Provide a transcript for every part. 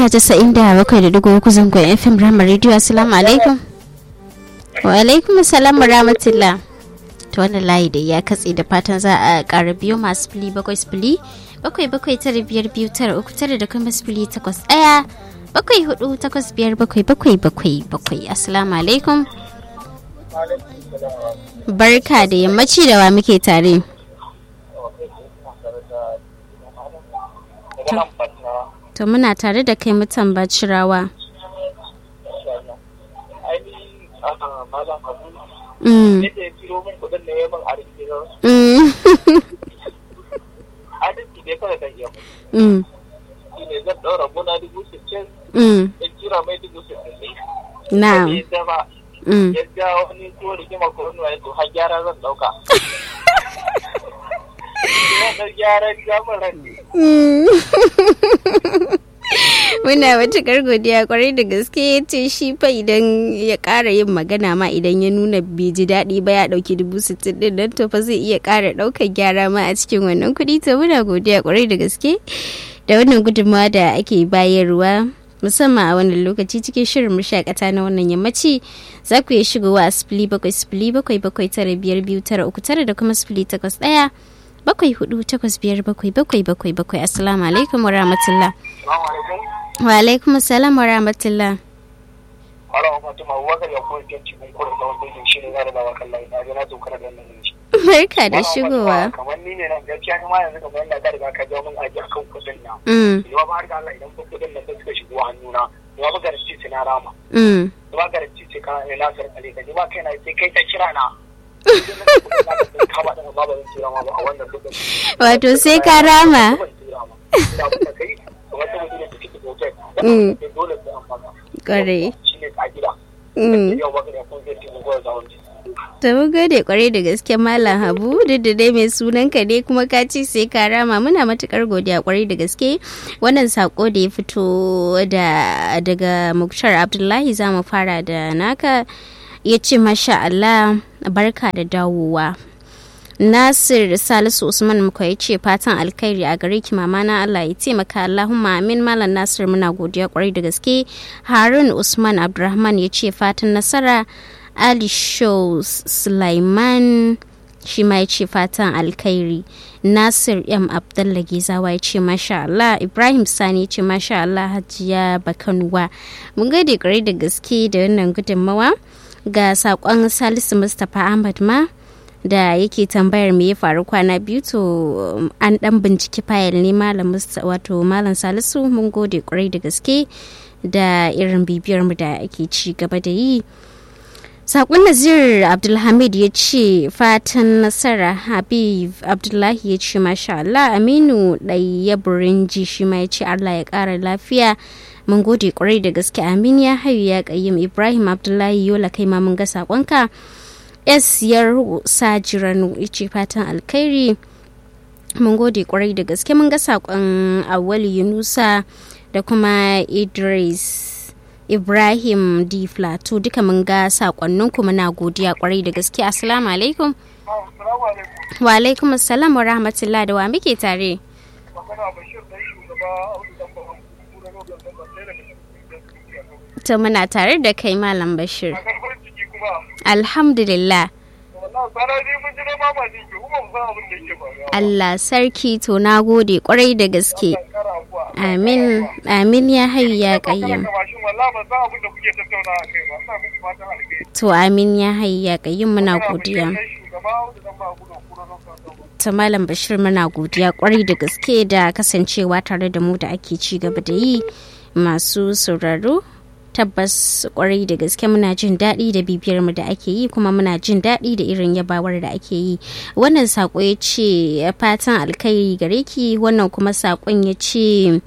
mita casa'in da bakwai da dugu uku zangon fm rama radio assalamu alaikum wa alaikum assalam rahmatullah to wannan layi da ya katse da fatan za a ƙara biyu masu fili bakwai sifili bakwai bakwai tara biyar biyu tara uku tara da kuma sifili takwas ɗaya bakwai hudu takwas biyar bakwai bakwai bakwai bakwai assalamu alaikum barka da yammaci da wa muke tare to muna tare da kai mutan bacirawa Mm. Mm. Mm. Na'am. Mm. yadda wani ko rigima ko wani wani to har gyara zan dauka ina da gyara jama'a Muna matuƙar godiya kwarai da gaske ya ce shi fa idan ya ƙara yin magana ma idan ya nuna bai ji daɗi ba ya ɗauki dubu sittin ɗin nan to fa zai iya ƙara ɗaukar gyara ma a cikin wannan kuɗi to muna godiya kwarai da gaske da wannan gudunmawa da ake bayarwa musamman a wannan lokaci cikin shirin mashakata na wannan yammaci za ku iya shigowa a sifili bakwai sifili bakwai bakwai tara biyar biyu tara uku tara da kuma sifili takwas ɗaya bakwai hudu takwas biyar bakwai bakwai bakwai bakwai assalamu alaikum wa rahmatullah wa alaikum assalam wa rahmatullah Hala wa Fatima wakar ya koyi kyan cikin kurin da wanda yake shirin zara da wakan lai na na dokar da nan ne. barka da shigowa Kamar ni ne nan gaskiya kuma yanzu kamar yadda ka riga ka jawo min aji akan kuɗin nan. Mm, Yawa ba har da Allah idan kuɗin nan suka shigo hannuna. Yawa ba garanti ce na rama. mm. Yawa garanti ce ka ne na sarƙale ka. Yawa kai na sai kai ta kira na. Idan na kuɗin na da kama ɗin ba ba zan tura ma ba a wannan lokacin. wato sai ka rama Ban tura ma. Ina abin da kai kamar ta mutum da suke da hotel. Mm. Dole sai an fasa. kwarai Shi ne ƙa'ida. Mm. Yau ba ka da kun zai taimako da wani. to mun gode kwarai da gaske malam habu duk da dai mai sunan ka ne kuma ka ci sai ka rama muna matukar godiya kwarai da gaske wannan sako da ya fito da daga muktar abdullahi za mu fara da naka ya ce masha allah barka da dawowa Nasir Salisu Usman muka ya ce fatan alkhairi a gare ki mama na Allah ya taimaka Allahumma amin Malam Nasir muna godiya kwarai da gaske Harun Usman Abdulrahman ya ce fatan nasara Ali Shows Sulaiman shi ma ya ce fatan alkhairi Nasir M Abdullah Gizawa ya ce masha Allah Ibrahim Sani ya ce masha Allah Hajiya Bakanuwa mun gode kwarai da gaske da wannan gudunmawa ga sakon Salisu Mustapha Ahmad ma da yake tambayar me ya faru kwana biyu to um, an dan binciki fayil ne malam Musta- wato malam salisu mun gode kwarai da gaske da irin bibiyar mu da ake ci gaba da yi sakon nazir abdulhamid ya ce fatan nasara habib abdullahi ya ce masha allah aminu ɗaya burinji shi ma ya ce allah ya ƙara lafiya mun gode kwarai da gaske amin ya hayu ya ƙayyim ibrahim abdullahi yola kai ma mun ga sakonka s yaru sajiranu ce fatan alkhairi mun gode kwarai da gaske mun ga sakon awali yunusa da kuma idris ibrahim d plateau duka mun ga sakonnin ku muna godiya kwarai da gaske assalamu alaikum Assalamu alaikum. wa alaikum assalam wa rahmatullah da wa muke tare magana bashir dan shugaba audu dan baban kura rogan dan ba sai daga cikin to muna tare da kai malam bashir a karfar ciki kuma alhamdulillah wallahi sana dai mun ji dai mama ne ke kuma mun san abin da yake faruwa allah sarki to na gode kwarai da gaske kankara kuwa amin amin ya hayu ya kana kayyum ka mashin wallahi ban san abin da kuke tattauna a kai ba ina muku fatan alheri to amin ya hayu ya kayyum muna Magana godiya bashir dan shugaba audu dan baban kura kura rogan dan ba ta malam bashir muna godiya kwarai da gaske da kasancewa tare da mu da ake ci gaba da yi masu sauraro tabbas kwarai da gaske muna jin daɗi da bibiyar mu da ake yi kuma muna jin daɗi da irin yabawar da ake yi wannan sako ya ce fatan alkhairi gare ki wannan kuma sakon ya ce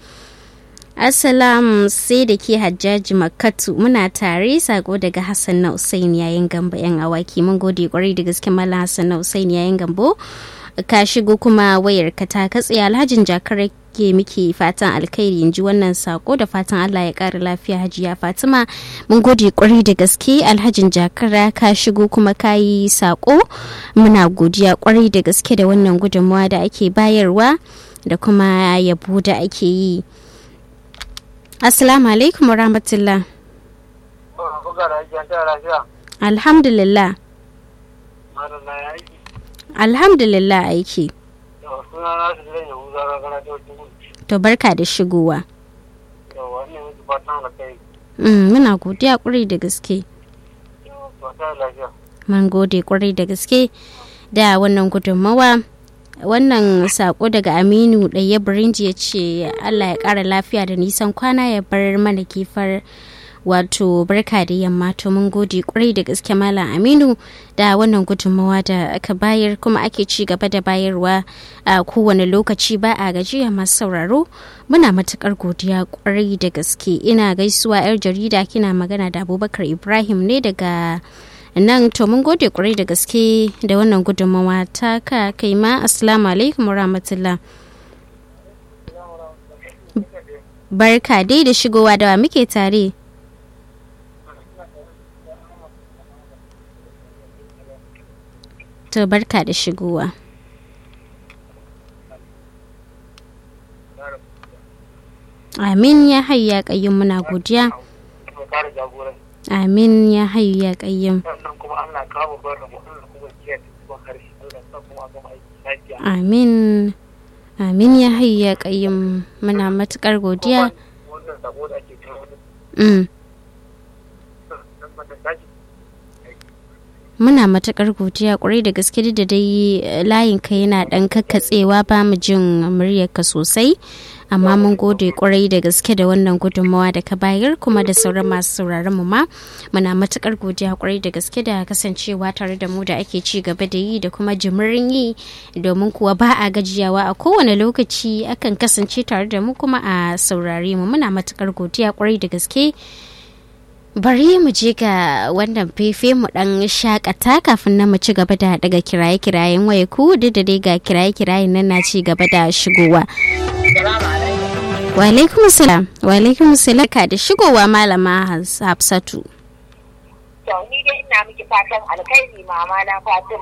Assalam sai da ke hajjaji makatu muna tare sako daga Hassan na Usain yayin gamba yan awaki mun gode kwarai da gaske Malam Hassan na Usain yayin gambo ka shigo kuma wayar ka ta katse alhajin jakar ke miki fatan alkhairi in ji wannan sako da fatan Allah ya kara lafiya hajiya Fatima mun gode kwarai da gaske alhajin jakara ka shigo kuma ka yi sako muna godiya kwarai da gaske da wannan gudunmawa da ake bayarwa da kuma yabo da ake yi assalamu alaikum wa rahmatullah Buga da ake ta lafiya. alhamdulillah Malam na ya aiki. alhamdulillah aiki Yau suna na su zai yahu zara gana ta wajen gudu. to barka da shigowa Yau wannan mutu fatan da kai. Mm, muna godiya kwarai da gaske Yau fatan lafiya. mun gode kwarai da gaske da wannan gudunmawa wannan sako daga aminu ɗaya birinji ya ce allah ya ƙara lafiya da nisan kwana ya bar mana kifar wato barka da yamma to mun gode kwarai da gaske malam aminu da wannan gudunmawa da aka bayar kuma ake ci gaba da bayarwa a kowane lokaci ba a gajiya masu sauraro muna matukar godiya kwarai da gaske ina gaisuwa yar jarida kina magana da abubakar ibrahim ne daga nan to mun gode kwarai da gaske da wannan gudunmawa ta ka kai ma assalamu alaikum wa rahmatullah barka dai da shigowa da wa muke tare to barka da shigowa amin ya hayya kayyum muna godiya Kuma kare jagoran. amin ya hayyu ya kayyum Sannan kuma Allah kawo bar rabu Allah kuma kiyaye cikin harshe. Allah sa kuma a gama aiki lafiya. amin amin ya hayyu ya kayyum muna matukar godiya Wannan sabo da ake kawo da mm. nan mata tashi. muna matukar godiya kwarai da gaske duk da dai eh, layinka yana dan kakkatsewa ba mu jin muryarka sosai amma mun gode kwarai da gaske da wannan gudunmawa da ka bayar kuma da sauran masu sauraron mu ma muna matukar godiya kwarai da gaske da kasancewa tare da mu da ake ci gaba da yi da kuma jimirin yi domin kuwa ba a gajiyawa a kowane lokaci akan kasance tare da mu kuma a saurare mu muna matukar godiya kwarai da gaske bari mu je ga wannan fefe mu dan shakata kafin na mu ci gaba da daga kiraye-kirayen waya ku duk da dai ga kiraye-kirayen nan na ci gaba da shigowa wa alaikum salam wa alaikum salam ka da shigowa malama Hafsatu To ni dai ina miki fatan alkhairi mama na Fatima.